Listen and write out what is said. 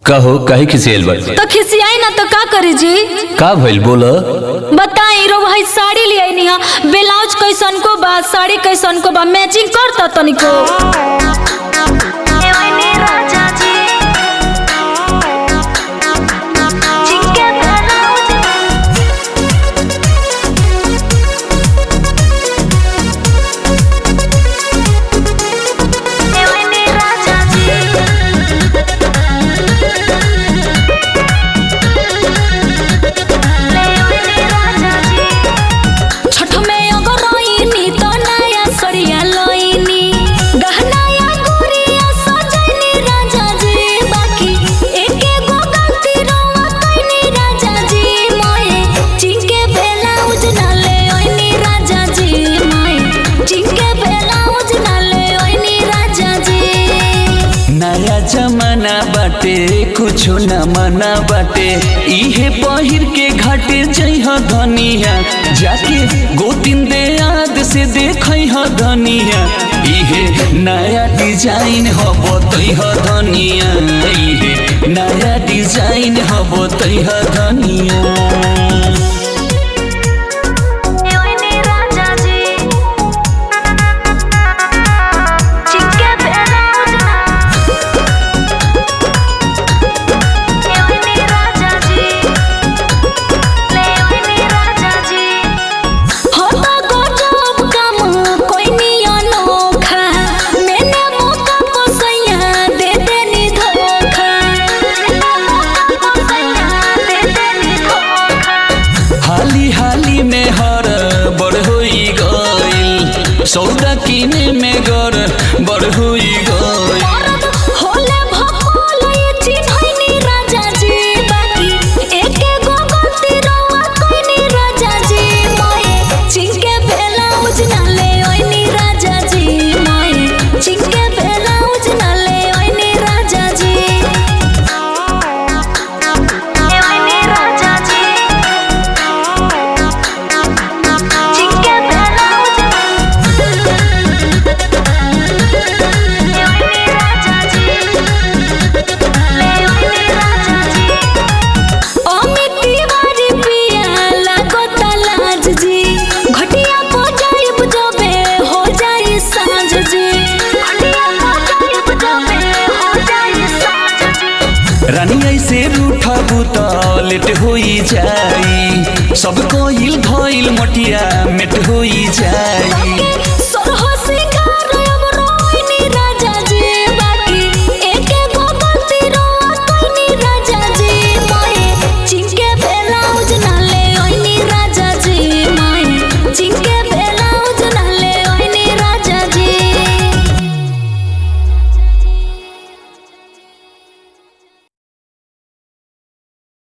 कहो काहे खिसियल बड़ तो खिसियाई ना तो का करी जी का भइल बोल बताई रो भाई साड़ी ले आई निहा ब्लाउज कैसन को बा साड़ी कैसन को बा मैचिंग करता तनिको छठ में अगर रोइनी तो नया सड़िया लोइनी गहना या गुड़िया सजनी राजा जी बाकी एके गो गलती रोवा कइनी राजा जी मोए चिंके ब्लाउज ना ले ओइनी राजा जी मोए चिंके ब्लाउज ना ले ओइनी राजा जी नया जमाना बाटे कुछो न मना बाटे इहे पहिर के घाटे जइह धनिया जाके गोतिन दे याद से देखइह धनिया इहे नया डिजाइन हब तइह धनिया इहे नया डिजाइन हब तइह धनिया होता गजब काम कोइनी अनोखा मैंने मौका को सैया दे देनी धोखा हाली हाली में हर बड़ होई गइल सौदा किने में गर बड़ होई गइल औरत होले भकोल ये चिन्हैनी राजा जी बाकी एके गो गलती रोवा कोइनी राजा जी मोए चिंके ब्लाउज ना ले ओइनी राजा जी मोए चिंके ब्लाउज ना ले ओइनी राजा जी अमित तिवारी पिया लागता लाज जी घटिया को जाइब जबे हो जाई साँझ जी रानी ऐसे रूठबू त लेट होई जाई सब कोइल भइल मटिया मेट होई जाई